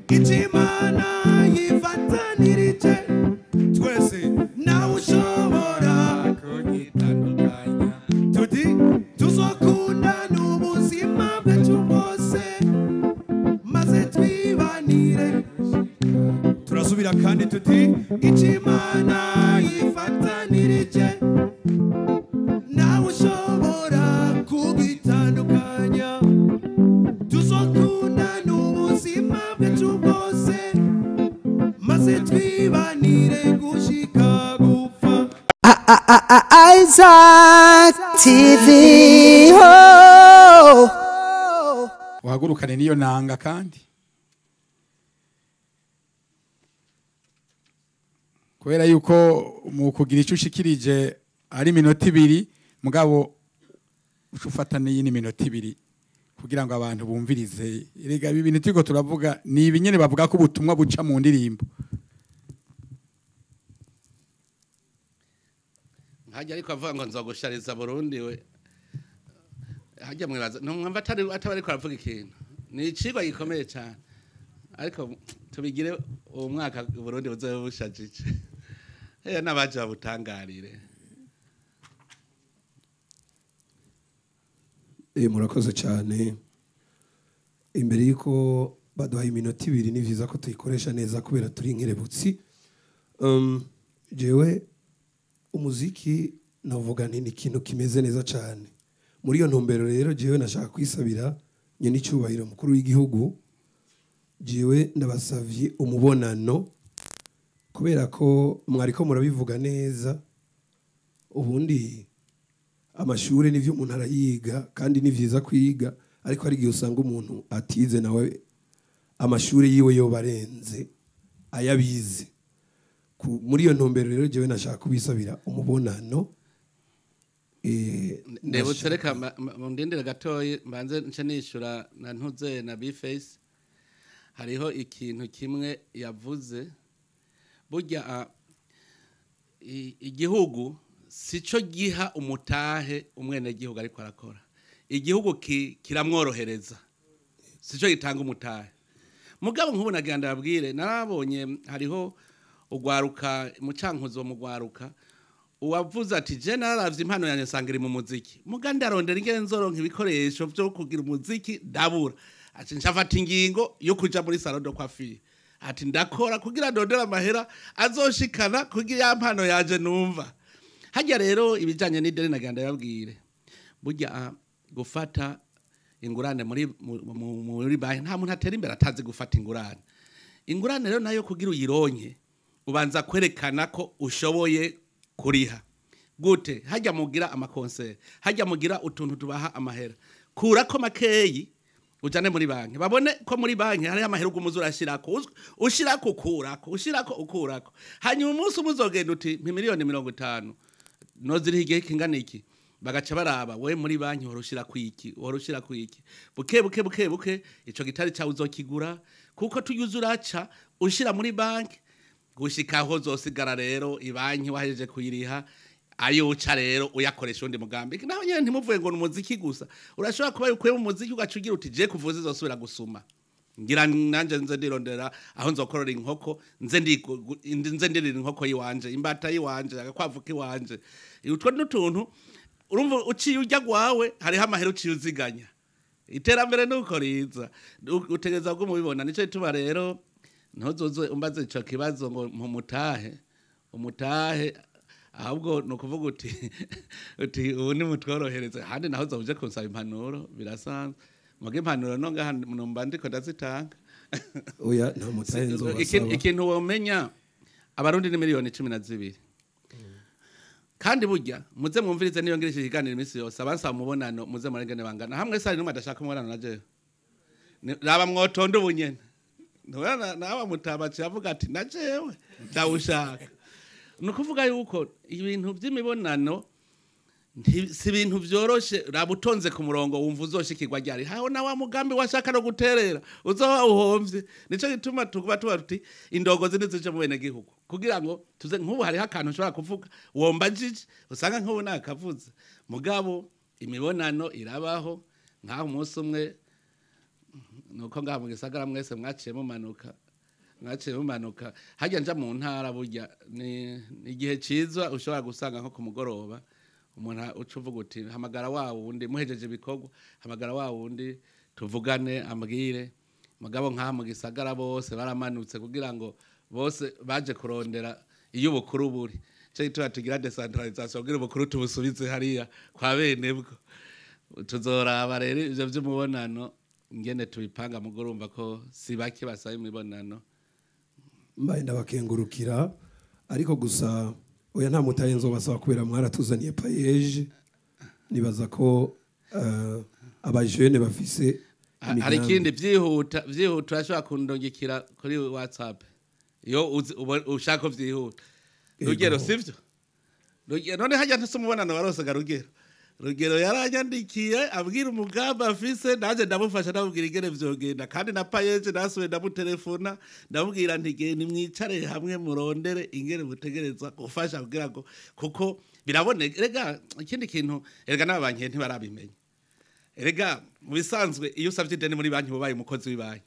icy'imana yifatanirije twese nawe ushobora kunyitandukanya tuti tuzokundana ubuzima bwacu bwose maze twibanire turasubira kandi tuti icy'imana yifatanirije nawe ushobora kubitandukanya tuzokundana ubuzima bwacu bwose maze twibanire gushika gupfa Isaac TV. Oh. uhagurukane n'iyo nanga kandi kubera yuko mu kugira icyo ushikirije ari iminota ibiri mugabo uca ufata n'iyindi minota ibiri kugira ngo abantu bumvirize rega ibi bintu turiko turavuga ni ibi nyene bavuga ko ubutumwa buca mu ndirimbo hajya ariko avuga ngo nzogushariza Burundi we hajya mwibaza numwumva atari atari ariko aravuga ikintu ni icigwa gikomeye cyane ariko tubigire uwo mwaka Burundi buzobe bushajije eh n'abaje babutangarire Eh, murakoze cyane imbere y'uko baduha iminota ibiri ni byiza ko tuyikoresha neza kubera turi inkerebutsi um, jewe umuziki navuga nti ni ikintu kimeze neza cyane muri iyo ntumbero rero jewe nashaka kwisabira nye n'icyubahiro mukuru w'igihugu jewe ndabasavye umubonano kubera ko mwariko murabivuga neza ubundi amashuri nivyo umuntu arayiga kandi ni vyiza kwiga ariko hari igihe usanga umuntu atize nawe amashuri yiwe yoba arenze ayabize Ku- muri iyo ntumbero rero jewe nashaka kubisabira umubonano eh, ndebutse nashaka- reka mba- mba- mundindire gatoyi mbanze nce nishura na ntuze na bface hariho ikintu kimwe yavuze burya ah, i- igihugu sico giha umutahe umwenegihugu ariko arakora igihugu ki- kiramworohereza sico gitanga umutahe mugabo nk'ubu nagira ndababwire narabonye hariho ugwaruka mucankuzo mu gwaruka uwavuze ati je nararavye impano yanjye nsanga iri mu muziki muga ndarondera ingene nzoronka ibikoresho vyo kugira umuziki ndabura ati nshafata ingingo yo kuja muri salon de coiffure ati ndakora kugira ndondera amahera azoshikana kugira ya mpano yanje numva hajya rero ibijanye n'ideni nagira ndababwire burya ah, gufata ingurane muri mu- mu- muri banki nta muntu atera imbere atazi gufata ingurane ingurane rero nayo kugira uyironke ubanza kwerekana ko ushoboye kuriha gute hajya mugira amakonseri hajya mugira utuntu tubaha amahera kurako makeyi ujane muri banki babone ko muri banki hariho amahera ugumuzi urashirako Uz- ushirako ukurako ushirako ukurako hanyuma umunsi umwe uzogenda uti mpa miliyoni mirongo itanu noziriho igihe kingana iki bagaca baraba we muri banki uhora ushira kwiki uhora ushira kwiki buke buke buke buke ico gitari cawe uzokigura kuko tuyuze uraca ushira muri banki gushika aho zosigara rero ibanki wahejeje kuyiriha ayo uca rero uyakoresha undi mugambi naho nyene ntimuvuye ngo ni umuziki gusa urashobora kuba ukuye mu muziki ugaca ugira uti je kuvuza izosubira gusuma ngira nanje nze ndirondera aho nzokorora inkoko nze ndi nze ndirira inkoko yiwanje imbata yiwanje agakwavu kiwanje utwo n'utuntu urumva uciye ujya gwawe hariho amahera uciye uziganya iterambere nuko riza U- utegereza ko mubibona nico gituma rero ntuzoze umbaze ico kibazo ngo mpumutahe umutahe ahubwo ni ukuvuga uti uti ubu ni mutworohereze handi naho uzaba uje kunsaba impanuro birasanzwe muga impanuro no ngaha numva ndiko ndazitanga oya nta mutahe Iki- nzobasaba ikintu womenya abarundi ni miliyoni cumi na zibiri kandi burya muze mwumvirize niyo ngira iki kiganiro iminsi yose abansaba umubonano muze murengene bangana hamwe sari numwe adashaka umubonano na jewe Ni- raba mwotonde ubunyene ntubona nawe mutabaci avuga ati na jewe ndawushaka ni ukuvuga yuko ibintu by'imibonano nti- si ibintu byoroshe raba utonze ku murongo wumva uzoshikirwa ryari haho na wa mugambi washaka no guterera uzoba uhomvye nico gituma tukuba tuba tuti indongozi nizije mu bene gihugu kugira ngo tuze nk'ubu hariho akantu ushobora kuvuga womba jiji usanga nk'ubu nakavuze mugabo imibonano irabaho nk'aho umunsi umwe nuko ngaha mu gisagara mwese mwaciye mumanuka mwaciye mumanuka hajya nja mu ntara burya ni ni igihe cyiza ushobora gusanga nko ku mugoroba umuntu uca uvuga uti hamagara wa wundi muhejeje ibikorwa hamagara wa wundi tuvugane ambwire mugabo nk'aha mu gisagara bose baramanutse kugira ngo bose baje kurondera iyo ubukuru buri cyo gituma tugira decentralisation kugira ubukuru tubusubize hariya kwa bene bwo tuzoraba rero ivyo vy'umubonano ngene tubipanga mugo urumva ko si bake basaba imibonano mbaye ndabakengurukira ariko gusa oya nta mutaye nzobasaba kubera mwaratuzaniye payeje nibaza ko eh, abajene bafise Ha- hari ikindi vyihuta vyihuta urashobora kundungikira kuri whatsapp iyo uzi- ubo- ushaka ko vyihuta rugero Ego. sivyo Rugero- none hajya ntase umubonano warosaga rugero rugero yaranyandikiye abwira umugambi afise naje ndamufasha ndamubwira ingene vyogenda kandi na payeje nasubiye ndamutelefona ndamubwira nti genda mwicare hamwe murondere ingene mutegereza gufasha kugira ngo kuko biraboneka rega ikindi kintu erega n'ababankiye ntibarabimenya erega mu bisanzwe iyo usabye ideni muri banki ubaye umukozi w'ibanki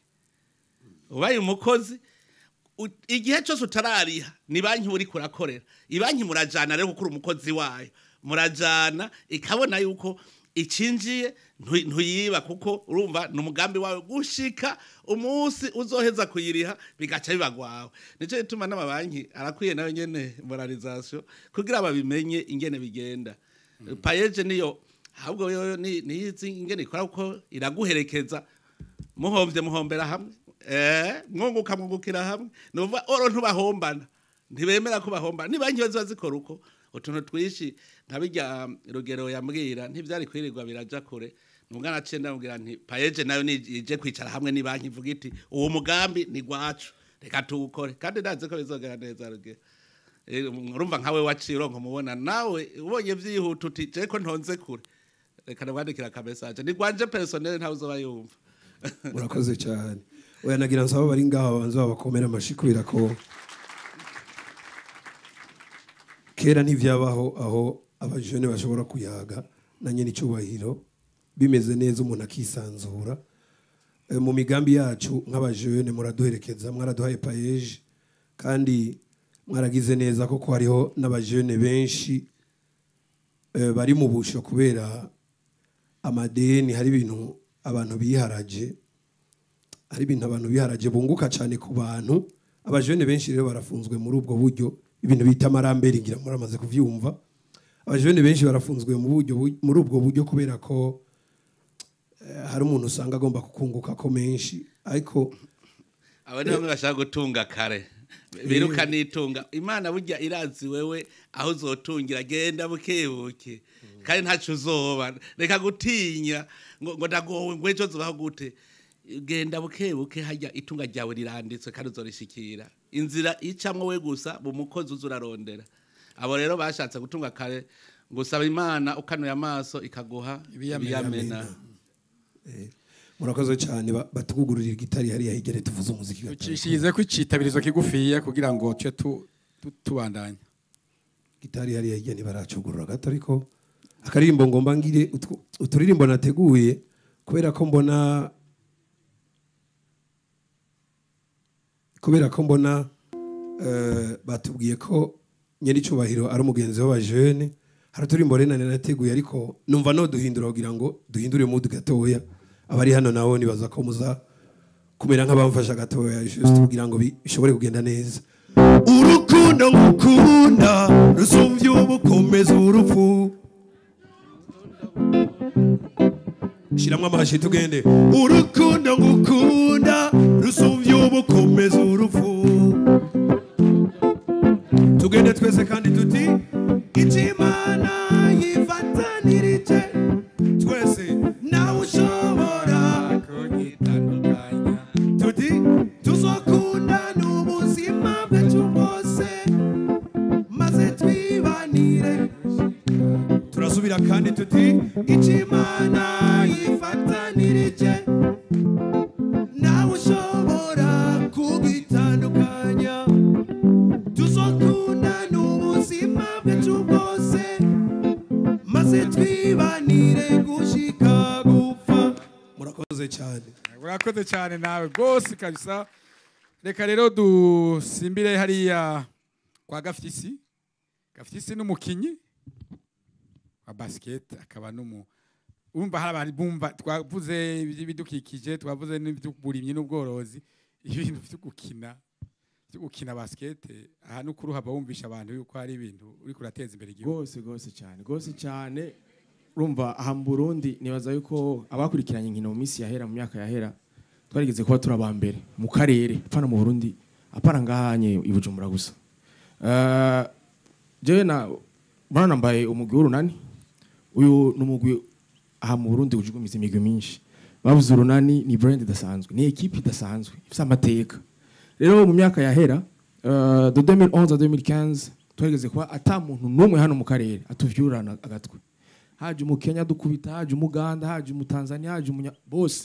ubaye umukozi u- igihe cyose utarariha ni banki uri kurakorera ibanki murajana rero kuko uri umukozi wayo murajana ikabona yuko icinjiye ntu- ntuyiba kuko urumva ni umugambi wawe gushika umunsi uzoheza kuyiriha bigaca bibagwawe nicyo gituma n'amabanki arakwiye nayo nyene moralization kugira babimenye ingene bigenda payeje niyo ahubwo yo ni niyizi ingene ikora kuko iraguherekeza muhombye muhombera hamwe eh mwunguka mwungukira hamwe nuva oro ntubahombana ntibemera ko bahombana ni banki ziba zikora uko utuntu twishi ntabijya rugero yambwira ntibyari kwirirwa biraja kure nubwo naciye ndamubwira nti payeje nayo nije kwicara hamwe ni banki ivuga iti uwo mugambi ni gwacu reka tuwukore kandi ndazi ko bizogera neza rugero Eh, urumva nkawe waciye uronka umubona nawe ubonye vyihuta uti je ko ntonze kure reka ndamwandikira akamesaje ni gwanje personnel ntawe uzoba yumva murakoze cyane oya nagira nsaba bari ngaho banza babakomera amashi kubera ko kera ntivyabaho aho abajene bashobora kuyaga na nyene icyubahiro bimeze neza umuntu akisanzura Eh, mu migambi yacu nk'abajene muraduherekeza mwaraduhaye payeje kandi mwaragize neza koko hariho n'abajene benshi eh, bari mu busho kubera amadeni hari ibintu abantu biharaje hari ibintu abantu biharaje bunguka cyane ku bantu abajene benshi rero barafunzwe muri ubwo buryo ibintu bita amarambere ngira muramaze kuvyumva abajene benshi barafunzwe mu buryo bu- muri ubwo buryo kubera ko eh, hari umuntu usanga agomba kukunguka ko menshi ariko aba niho bashaka gutunga kare biruka nitunga imana burya irazi wewe aho uzotungira genda bukebuke kandi ntaco uzoba reka gutinya ngo ngo ndagowe ngo ejo zobaho gute genda bukebuke hajya itunga ryawe riranditswe kandi uzorishikira inzira icamwo we gusa mu mukozi uza urarondera abo rero bashatse gutunga kare gusaba imana ukanuye amaso ikaguha Ibiyamena. ibiyamena eh, murakoze cyane ba- batugugururira gitari hariya higere tuvuze umuziki gatari ucishize ko icitabirizo kigufiya kugira ngo tuce tu- tu- tubandanya gitari hariya hirya ntibaracugurura gato ariko akaririmbo ngomba ngire utwo- uturirimbo nateguye kubera ko mbona kubera ko mbona eh, batubwiye ko nyir'icyubahiro ari umugenzi w'abajene hari uturirimbo rero nari nateguye ariko numva no duhindura kugira ngo duhindure mudu gatoya abari hano nabo nibaza ko muza kumera nk'abamfasha gatoya just kugira ngo bi- bishobore kugenda neza urukundo ngukunda rusumvye ubukomeza urupfu shyiramo amashi tugende urukundo ngukunda rusumvye ubukomeza urupfu tugende twese kandi tuti icy'imana yifatanirije twese nawe ushobora tuti tuzokundana ubuzima bwacu bwose maze twibanire turasubira kandi tuti icy'imana yifatanirije nawe ushobora urakoze cyane nawe rwose kabisa reka rero dusimbire hariya kwa gafyisi gafyisi n'umukinyi wa basiketi akaba n'umu urumva hari abantu bumva twavuze iby'ibidukikije twavuze n'iby'uburimyi n'ubworozi ibintu byo gukina byo gukina basiketi aha n'ukuri uhava wumvisha abantu yuko hari ibintu uri kurateza imbere igihugu rwose rwose cyane rwose cyane urumva aha mu burundi nibaza yuko abakurikiranye inkino mu minsi yahera mu myaka yahera twarigeze kuba turi abambere mu karere apana mu burundi apana ngahanye i bujumbura gusa Eh, jewe na bana nambaye umugwi w'urunani uyu ni umugwi aha mu burundi ujugumiza imigwi myinshi bavuze urunani ni brand idasanzwe ni ekipe idasanzwe ifite amateka rero mu myaka yahera uh, de 2011 à 2015 twarigeze kuba ata muntu n'umwe hano mu karere atuvyurana agatwe haje umukenya dukubita haje umuganda haje umutanzania haje umunya bose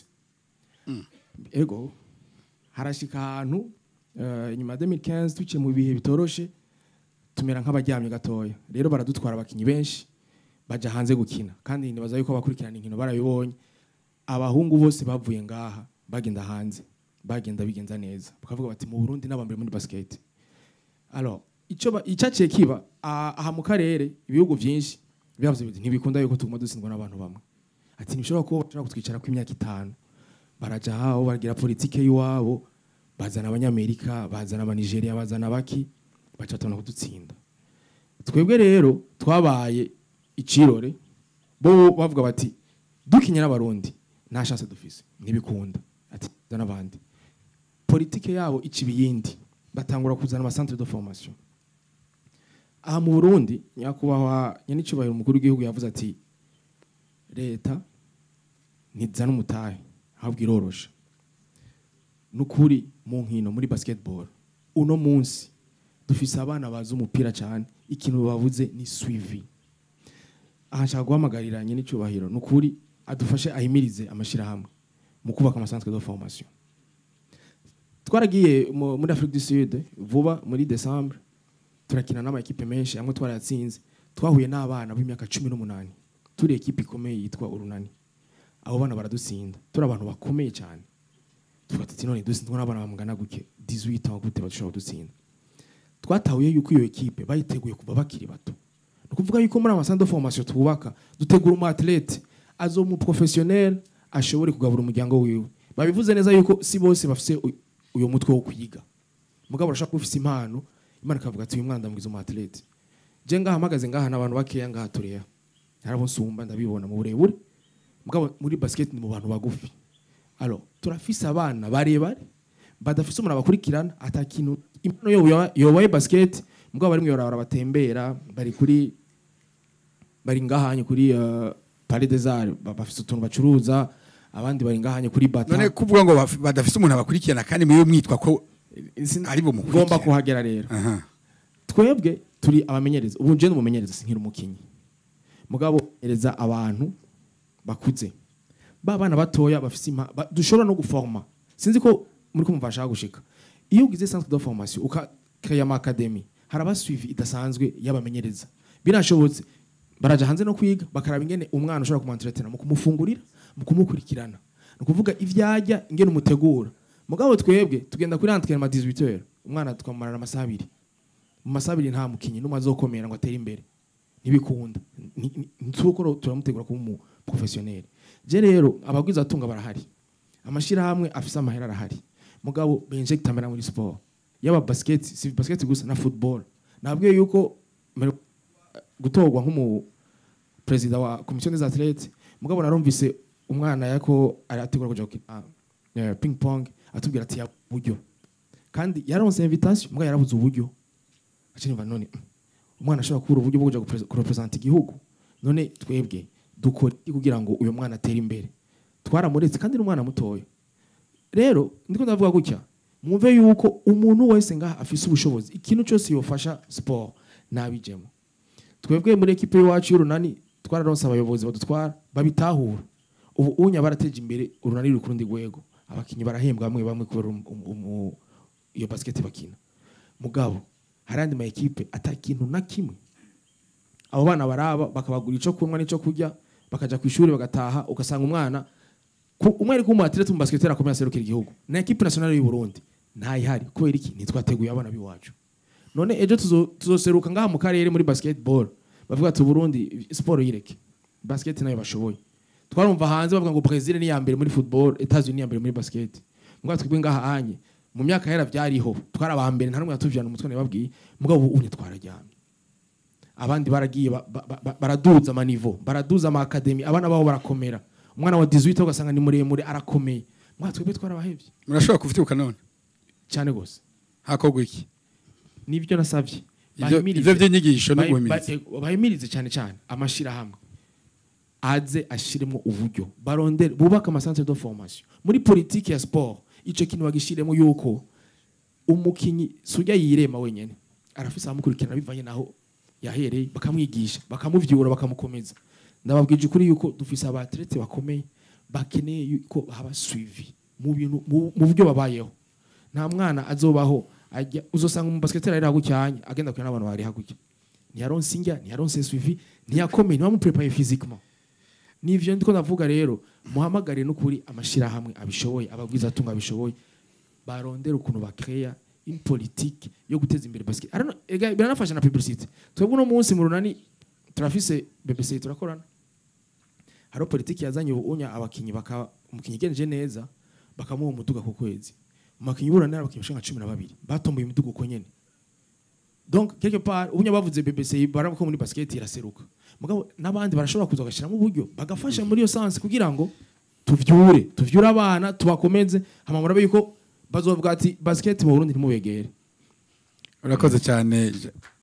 ego harashika ahantu uh, inyuma ya 2015 tuciye mu bihe bitoroshe tumera nk'abaryamye gatoya rero baradutwara abakinyi benshi baja hanze gukina kandi nibaza yuko abakurikirana inkino barabibonye abahungu bose bavuye ngaha bagenda hanze bagenda bigenza neza bakavuga bati mu Burundi n'abambere muri basket alors ico ba- icaciye kiba ah, aha mu karere ibihugu vyinshi byavuze biti ntibikunda yuko tuguma dutsindwa n'abantu bamwe ati ntibishobora kuba bashobora kutwicara ku imyaka itanu baraja aho bagira politike y'iwabo bazana abanyamerika bazana abanigeria bazana baki baca batona kudutsinda twebwe rero twabaye icirore bo bavuga bati dukinye n'abarundi nta chance dufise ntibikunda ati zana abandi politike yabo ica ibiyindi batangura kuzana ama centre de formation aha mu Burundi nyakubahwa nyenicubahiro umukuru w'igihugu yavuze ati leta ntizana umutahe ahubwo irorosha nukuri mu nkino muri basketball uno munsi dufise abana bazi umupira cyane ikintu bavuze ni suivi aha nshaka guhamagarira nyenicubahiro nukuri adufashe ahimirize amashirahamwe mu kubaka amasanzwe de formation twaragiye mu- muri Afrique du Sud vuba muri Decembre turakina n'ama equipe menshi amwe twarayatsinze twahuye n'abana b'imyaka cumi n'umunani turi ekipe ikomeye yitwa urunani abo bana baradutsinda turi abantu bakomeye cyane tuvuga tuti none dutsindwa n'abana bamugana guke 18 ans gute bashobora kudutsinda twatahuye yuko iyo ekipe bayiteguye kuva bakiri bato ni ukuvuga yuko muri amasanzwe de formation twubaka dutegura umu athlete azo mu professionnel ashobore kugabura umuryango wiwe babivuze neza yuko si bose bafise u- uyo mutwe wo kwiga mugabo urashaka kuba ufise impano imana ikavuga ati uyu mwana ndamwiza umu athlete je ngaha mpagaze ngaha n'abantu bakeya ngaha tureya harabo nsumba ndabibona mu burebure mugabo muri basket ni mu bantu bagufi alors turafise abana barebare badafise umuntu abakurikirana ata kintu impano yoba yobaye basket mugabo barimwe barabara batembera bari kuri bari ngahanye kuri uh, Palais des Arts ba- bafise utuntu bacuruza abandi bari ngahanye kuri bata none kuvuga ngo baf- badafise umuntu abakurikirana kandi mwiwe mwitwa ko Sin- ari bo mukurikira. ngomba kuhagera rero aha twebwe turi abamenyereza ubu je n'umumenyereza sinkiri umukinyi mugabo ereza abantu bakuze ba bana batoya bafise impa ba- dushobora no guforma sinzi ko muri ko mumva nshaka gushika iyo ugize centre de formation uka créer ama academy haraba suivi idasanzwe y'abamenyereza birashobotse baraja hanze no kwiga bakaraba ingene umwana ushobora kumwentretena mu kumufungurira mu kumukurikirana ni ukuvuga ivyarya ingene umutegura mugabo twebwe tugenda kuri entraînement 18 heures umwana tukamumarana amasaha abiri mu masaha abiri nta mukinyi n'umwe azokomera ngo atere imbere ntibikunda Ni- ni- ntitubukoro turamutegura kuba umu professionnel je rero abagwiza atunga barahari amashirahamwe afise amahera arahari mugabo benjecta amera muri sport yaba basket si basket gusa na football nabwiye yuko mero- gutorwa nk'umu perezida wa komisiyo des athlètes mugabo narumvise umwana yako arategura kuja gukina eh, ping pong atubwira ati ya buryo kandi yaronse invitation mugabo yarabuze uburyo aca nimba none mm, umwana ashobora kubura uburyo bwo kuja gupre- kurepresenta igihugu none twebwe dukora iki kugira ngo uyu mwana atere imbere twaramuretse kandi n'umwana mutoya rero ndiko ndavuga gutya mwumve yuko umuntu wese ngaha afise ubushobozi ikintu cyose yofasha sport nabijemo twebwe muri ekipe y'iwacu y'urunani twararonse abayobozi badutwara babitahura ubu unya barateje imbere urunani ruri ku rundi rwego abakinnyi barahembwa bamwe bamwe kubera um- um- um- iyo basket bakina mugabo hari andi ma ekipe ata kintu na kimwe abo bana baraba bakabagura ico kunywa n'ico kurya bakaja ku ishuri bagataha ugasanga umwana ku umwe ariko umu athlete mu basketball akomeye aserukira igihugu na equipe nationale y'u Burundi ntayihari kubera iki ntitwateguye abana biwacu none ejo tuzo- tuzoseruka ngaha mu karere muri basketball bavuga ati Burundi sport yireke basket nayo bashoboye twarumva hanze bavuga ngo Brazil ni ya mbere muri football Etats-Unis ni ya mbere muri basket mbwa twebwe ngaha anye mu myaka yera byariho twari aba mbere nta numwe yatuvjana umutwe nababwiye mugabo ubu unye twararyamye abandi baragiye ba- ba- ba- baraduza amanivo baraduza ama academy abana babo barakomera umwana wa 18 ugasanga ni muremure arakomeye mwa twebwe twarabahevye murashobora kuvyuka none cyane gose hakorwa iki nivyo nasavye Ivyo- Bahimirize. ivyo vy'inyigisho no Bahi- guhimiriza. ba- bahimirize cyane cyane amashirahamwe aze ashiremo uburyo barondere bubaka amasantere de formation muri politiki ya sport ico kintu bagishiremo yuko umukinyi sujya yirema wenyene arafise amukurikirana bivanye naho yahereye bakamwigisha bakamuvyura bakamukomeza ndababwije ukuri yuko dufise abatlete bakomeye bakeneye yuko haba suivi mu bintu mu mu buryo babayeho nta mwana azobaho ajya uzosanga mu basketball ari hagucyanye agenda kuri n'abantu bari hagutya ntiyaronse indya ntiyaronse suivi ntiyakomeye ntibamuprepare physiquement nivyo ndiko ndavuga rero muhamagare n'ukuri amashirahamwe abishoboye ababwiza atunga abishoboye barondera ukuntu bakreya une politique yo guteza imbere basket arano ega biranafasha na publicité twebwe uno munsi mu runani turafise BBC turakorana haro politiki yazanye ubunya abakinyi baka umukinyi genje neza bakamuha umuduga ku kwezi umukinyi burana abakinyi bashaka 12 batomboye umuduga uko nyene donc quelque part ubunya bavuze BBC barako muri basket iraseruka mugabo nabandi barashobora kuza gashiramo uburyo bagafasha muri iyo sanse kugira ngo tuvyure tuvyure abana tubakomeze hama murabe yuko bazovuga ati basket mu Burundi ntimubegere urakoze cyane